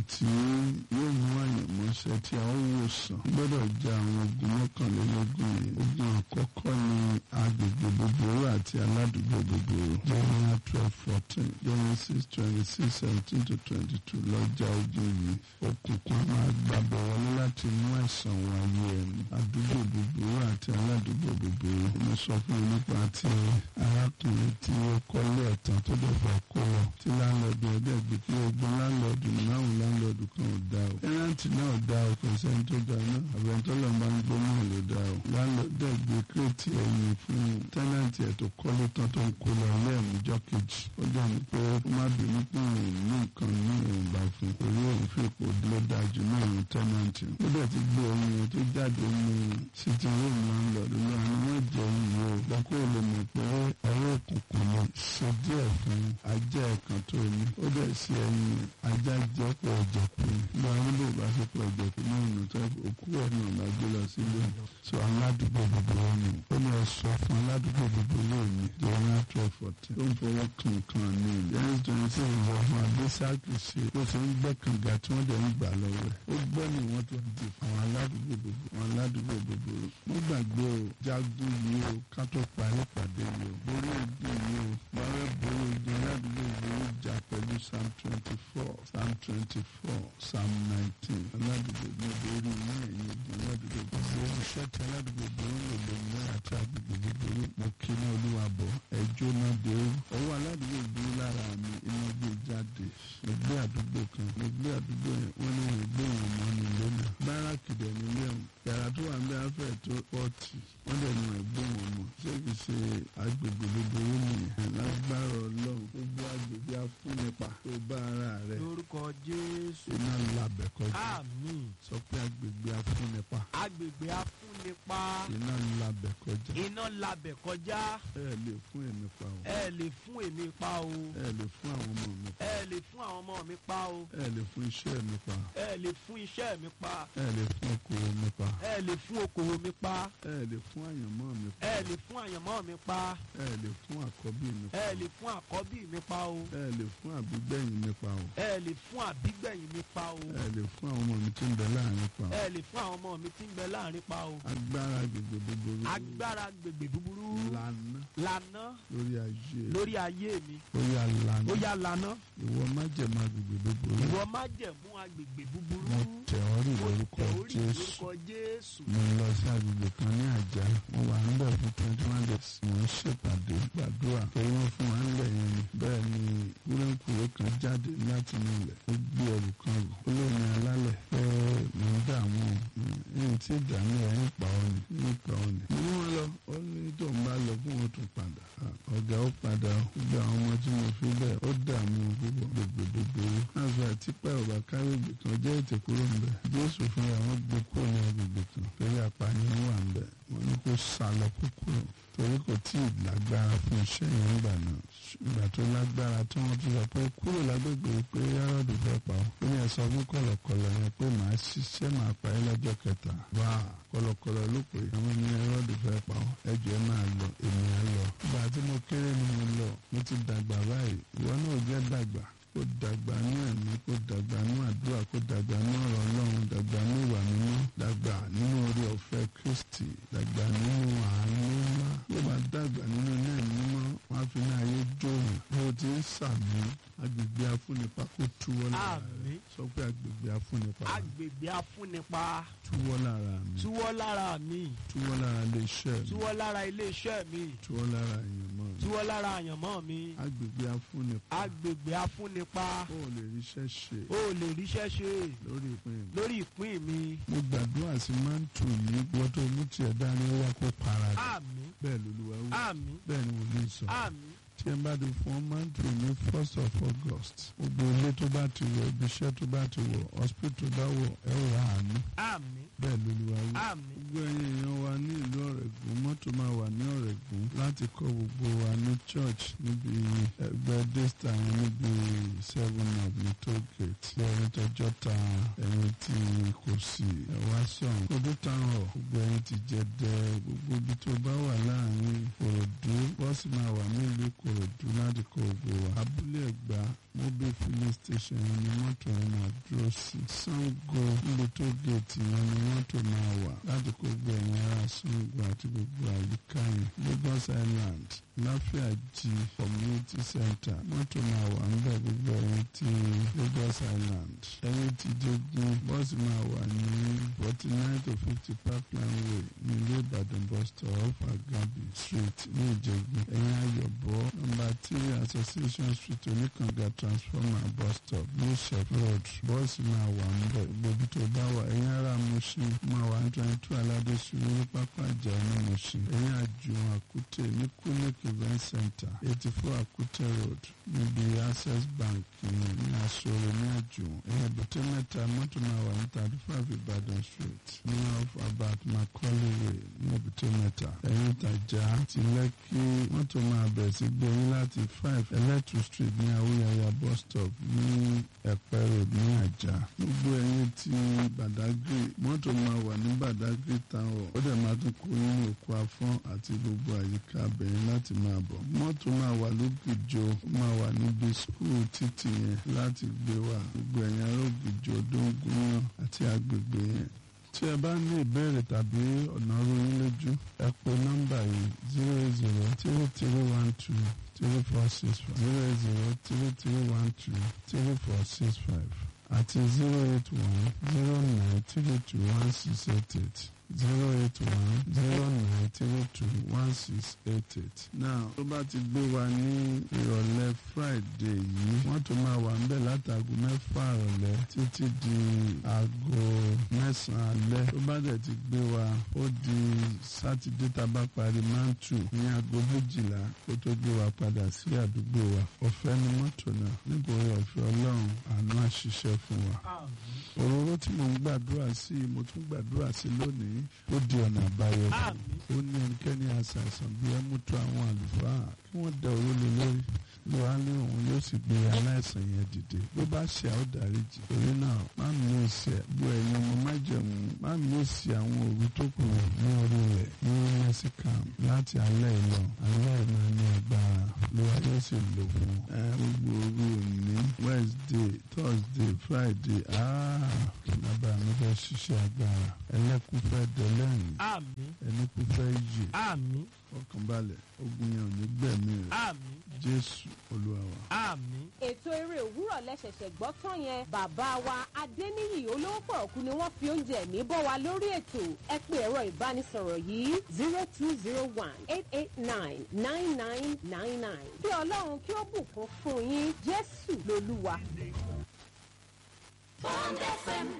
tí yóò mú àyànmọ́ṣẹ́ tí a ó wò sàn gbọ́dọ̀ jẹ́ àwọn ogun mọ́kànlélógún yìí ogun àkọ́kọ́ ní agbègbè búburú àti aládùúgbò búburú Jeremiah twelve fourteen Genesis twenty six seventeen to twenty two lọ́jà ogun yìí òkùnkùn máa gbàbọ̀ wọlé láti mú àìsàn wọ ayé ẹni àdúgbò búburú àti aládùúgbò búburú mo sọ fún yín nípa ti arákùnrin tí ó kọ́lé ẹ̀tàn tó dẹ̀ fà kó lọ tí láńlọ́ọ̀dù ẹ̀dẹ̀ gbé kí ogun láńlọ́ọ̀dù náà láńlọ́ọ̀dù kan ò dá o tẹ́nàntì náà ò dá o kò sẹ́ni tó dá náà àbẹ̀ntọ́ lọ́n bá ń gbọ́ náà ló dá o láńlọ́ọ̀dù ẹ̀ gbé kírètì ẹ̀yìn fún tẹ́nàntì ẹ̀ tó kọ́lé tán tó ń kó lọ ilé ẹ̀mújọ́ kejì ó dẹ̀ ní pé ó má bínú pé òun ní nǹkan ní òun bá fún orí òun fi ipò ló dájú náà ní tẹ́nàntì ó dẹ̀ ti gbé oyin yẹn tó jáde ní sitting room láńlọ́ọ̀dù lọ́wọ́ ni wọ́n jẹ́ iye o lọ́kọ́ lè mọ̀ pé ọwọ́ òkùnkùn ni ṣe díẹ̀ fún ajá ẹ̀kan tó ní ó dẹ̀ sí ẹyin ajá jẹ́ pọ̀ ọ̀jẹ̀kù ni bí wọn nílò bá ṣe pọ̀ ọ̀jẹ̀kù náà nù tó òkú ẹ̀ náà bá gbé lọ sílé so aládùúgbò búburú ni ó ní ẹ sọ fún aládùúgbò búburú ni jeremiah twelve fourteen ó ń fọwọ́ kankan ní ìyẹn twenty six ìwọ fún abẹ́sàkì ṣe ó ṣe ń gbẹ́ kànga tí wọ́n dẹ̀ ń gbà lọ́wọ́ ẹ̀ ó gbọ́ ni wọ́n tó di àwọn aládùúgbò búburú àwọn aládùúgbò búburú wọ́n gbàgbé o jagun yìí o ká tó parí pàdé yìí o borí ogun yìí o báwẹ́ borí ogun aládùúgbò búburú jà pẹ̀lú psalm twenty four psalm twenty four psalm nineteen aládùúgbò búburú ní ẹ̀yìn ogun aládùúgbò búburú iṣẹ́ tí aládùúgbò búburú lò lóyún àti agbègbè búburú mo kí ní olúwa bọ̀ ẹjọ́ náà dé o ọwọ́ aládùúgbò búburú lára mi iná gbé jáde mo gbé àdúgbò kan mo gbé àdúgbò yẹn wọ́n ní wọ́n gbé wọn mọ́ ní ilé náà báràkì dẹ̀ nílé wọn yàrá tó wà ń bẹ afẹ́ tó pọ́ọ̀tì wọ́n dẹ̀ ní wọ́n gbé wọn mọ́ ṣé kì í ṣe agbègbè búburú nìyẹn lágbára ọlọ́run gbogbo agbègbè afúnipa tó bá ara rẹ̀ lórúkọ jésù iná labẹ̀ kọjá àmín sọ pé agbègbè afúnipa agbègbè afúnipa iná labẹ̀ kọjá iná labẹ̀ kọjá ẹ lè fún èmi pa o ẹ lè fún èmi pa o ẹ lè fún àwọn ọmọ mi pa ẹ lè fún àwọn ọmọ mi pa o ẹ lè fún iṣẹ́ mi pa ẹ lè fún iṣẹ́ mi pa ẹ lè fún okòwò mi pa ẹ lè fún okòwò mi pa ẹ lè fún àyànmọ́ mi pa ẹ lè fún àyànmọ́ mi pa ẹ lè fún àkọ́bí mi pa ẹ lè fún àkọ́bí mi pa o ẹ lè fún àbígbẹ̀yìn mi pa o ẹ lè fún àbígbẹ̀yìn mi pa o ẹ lè fún àwọn ọmọ mi tí ń bẹ láàrin pa o ẹ lè fún àwọn ọmọ mi tí ń bẹ láàrin pa o agbára gbègbè búburú agbára gbègbè búburú lànà lànà lórí ayé lórí ayé mi ó yà lànà ó yá lànà ìwọ má jẹ má gbègbè búburú ìwọ má jẹ̀mú agbègbè búburú mo tẹ̀ ọ́ rí mo lórúkọ tẹ̀ orí Jésù lórúkọ jésù mo lọ sí agbègbè kan ní àjà mo wà níbẹ̀ fún twenty one days mo ń ṣèpàdé gbàdúrà torí wọ́n fún wa nílẹ̀ yẹn ni bẹ́ẹ̀ ni kúrẹ́kùrẹ́ kan jáde láti inú ilẹ̀ ó gbé ẹrù kan rù ó lóun alálẹ̀ pé mo ń dààmú ẹ̀yìn tí ìdààmú ẹ̀ ń pa ọ́ ni ń pa ọ́ ni. mo ní wọn lọ ó ní tó ń bá lọ fún wọn tún padà Ah, ọ̀gá ó padà ó gbogbo àwọn ọmọ tí mo fi bẹ́ẹ̀ ó dààmú púpọ̀ gbogbo búburú àgbà àtìpá ọ̀bà káwégbè kan jẹ́ ètò kúrò ń bẹ̀ jésù fúnra wọn gbé kúrò ní agbègbè kan torí apànìyàn wà ń bẹ̀ wọ́n ní kó sá lọ kó kúrò torí kò tí ì lágbára fún iṣẹ́ yẹn ńgbà náà ìgbà tó lágbára tí wọ́n ti sọ pé kúrò lágbègbè pé yàrá-òdù fẹ́ pa ọ́ ó ní ẹ sọ fún kọ̀lọ̀kọ̀lọ̀ yẹn pé màá ṣiṣẹ́ màá pa ẹ́ lọ́jọ́ kẹta wá kọ̀lọ̀kọ̀lọ̀ ló pè é àwọn ní yàrá-òdù fẹ́ pa ọ́ ẹjọ́ ẹ máa lọ èmi á lọ. ìgbà tí mo kéré ni mo lọ mo ti dàgbà báyìí ìwọ náà jẹ́ dàgbà kó dàgbà ní ẹ̀mí kó dàgbà ní àdúrà kó dàgbà ní ọ̀rọ̀ ọlọ́run dàgbà ní ìwà mímọ́ dàgbà nínú orí ọ̀fẹ́ kristi dàgbà nínú àánú ńlá yóò bá dàgbà nínú iná mímọ́ wọn á fi ní ayé jóòyàn bí o ti ń sàmì agbègbè afúnipa kó túwọ́ lára rẹ àmín sọ pé agbègbè afúnipa agbègbè afúnipa túwọ́ lára mi túwọ́ lára mi túwọ́ lára iléeṣẹ́ mi túwọ́ lára iléeṣẹ́ mi túwọ́ lára ìyànmọ́ mi túwọ́ lára àyànmọ́ mi agbègbè afúnipa agbègbè afúnipa ó lè ríṣẹ́ ṣe ó lè ríṣẹ́ ṣe lórí ìpín mi. lórí ìpín mi mo gbàdúrà sí mántù yìí wọ́n tó mú tiẹ̀ dání ó wá kó para rẹ̀ àmín bẹ́ẹ̀ lolúwa wí àmín bẹ́ẹ̀ ni wòlíì sọ àmín tí ẹ bá di fún mántù ní first of august gbogbo ilé tó bá ti wọ̀ ibi iṣẹ́ tó bá ti wọ̀ hospital tó bá wọ̀ ẹ wà àánú àmín bẹ́ẹ̀ lolúwa wí. àmín gbogbo ẹ̀yin èèyàn wa ní ìlú ọ̀rẹ́gùn mọ́tò máa wà ní ọ̀rẹ́gùn láti kọ́ gbogbo wa ní church níbi ẹgbẹ́ desta yẹn níbi seven up ní toll gate ẹ̀yin tọjọ́ ta ẹ̀yin tí kò sí ẹ̀wá sọ̀n gbogbo táwọn ọ̀ gbogbo ẹ̀yin ti jẹ dẹ gbogbo ibi tó bá wà láàrin òròdú bọ́ọ̀sì máa wà ní ìlú èkó kòròdú láti kó gbogbo wa abúlé ẹ̀gbá mobile filling station yẹn ni mọ́tò yẹn máa dúró sí Ṣàngó níbi tó géètì yẹn ni mọ́tò máa wà láti kó gbogbo ẹ̀yìn ara Ṣàngó àti gbogbo àyíká yẹn Lagos Island láfíàjì community center mọ́tò máa wà ń bẹ̀ gbogbo ẹ̀yìn ti Lagos Island ẹ̀yìn ti Jẹ́gun bọ́ọ̀sì máa wà ní forty nine to fifty pipeline way ní ilé Ìbàdàn bus stop off Agabi street ní Ìjẹ̀gun ẹ̀yìn Ayọ̀bọ̀ number three association street oníkànga transformer bus stop ní Shep road bọ́ọ̀sì máa wà ń bẹ̀ gbogbo tó bá wà ẹ̀yìn ará Mushin máa wà ní twenty two aládé ṣubú ní pápá ìjà ní Mushin ẹ̀yìn àjùwọ̀n àkútè ní Kunik event center eighty four àkútè road níbi access bank ní ní aṣọ́rẹ́ ní àjùwọ̀n ẹ̀yìn àbúté mẹ́ta mọ́tò máa wà ní thirty five Ìbàdàn street ní off about Macaulay way ní àbúté mẹ́ta ẹ̀yìn ìtajà ti lẹ́kí mọ́tò máa bẹ̀ sí gbẹ̀yìn láti five electric street ní awúyàyà bus stop ní ẹ̀pẹ́ road ní àjà gbogbo ẹ̀yìn ti Badagry mọ́tò máa wà ní Badagry town hall ó dẹ̀ máa tún kó nínú òkú afọ́n àti gbogbo àyíká abẹ́yìn láti máa bọ̀ mọ́tò máa wà lógìjọ ó máa wà níbi skul títì yẹn láti gbé wa gbogbo ẹ̀yìn arógìjọ dóńgúnyán àti agbègbè yẹn tí ẹ bá ní ìbéèrè tàbí ọ̀nà ròyìn lójú ẹ pè nọ́mbà yìí zero eight zero three three one two three four six five zero eight zero three three one two three four six five àti zero eight one zero nine three two one six eight eight zero eight one zero nine three two one six eight eight. now tó bá ti gbé wa ní ìrọ̀lẹ́ friday yìí wọ́n tún máa wà ńbẹ̀ látago mẹ́fà ìrọ̀lẹ́ títí di aago mẹ́sàn-án alẹ́ tó bá dẹ̀ ti gbé wa ó di sátidé tá a bá parí mantu ní aago méjìlá kó tó gbé wa padà sí àdúgbò wa ọ̀fẹ́ ni mọ́tò náà nítorí ọ̀fẹ́ ọlọ́run àánú àṣìṣe fún wa òróró tí mo ń gbàdúrà sí mo tún gbàdúrà sí lónìí ó di ọ̀nà àbáyọ fún ó ní ẹnikẹ́ni àṣàṣàn bí ẹ mú tó àwọn àlùfáà kí wọ́n dẹ òró lé lórí ló wá ní òun yóò sì gbé aláìsàn yẹn dìde bó bá ṣe àwọn dáríjì torí náà má mi ò ṣe bó ẹ̀yin ọmọ má jẹun má mi ò ṣe àwọn òru tó kù ní orí rẹ̀ ní mẹ́síkàm láti alẹ́ ìlọ alẹ́ ìlọ ní agbára ló wá yóò sì lò fún ẹ gbogbo òru òní wednesday thursday friday ah bàbá mi fẹ́ ṣiṣẹ́ agbára ẹlẹ́kùn fẹ́ dẹ́lẹ́rìn àmín ẹnìkú fẹ́ yè àmín ọkànbalẹ̀ ogun yẹn ò ní gbẹ̀mí rẹ̀ àmín jésù olúwa wa. àmín. ètò eré òwúrọ̀ lẹ́sẹ̀sẹ̀ gbọ́ tán yẹn bàbá wa adéníyì olówó pọ̀rọ̀kú ni wọ́n fi oúnjẹ ẹ̀mí bọ́ wa lórí ètò ẹ pé ẹ̀rọ ìbánisọ̀rọ̀ yìí zero two zero one eight eight nine nine nine nine nine kí ọlọ́run kí ó bùkún fún yín jésù lolúwa. Bond FM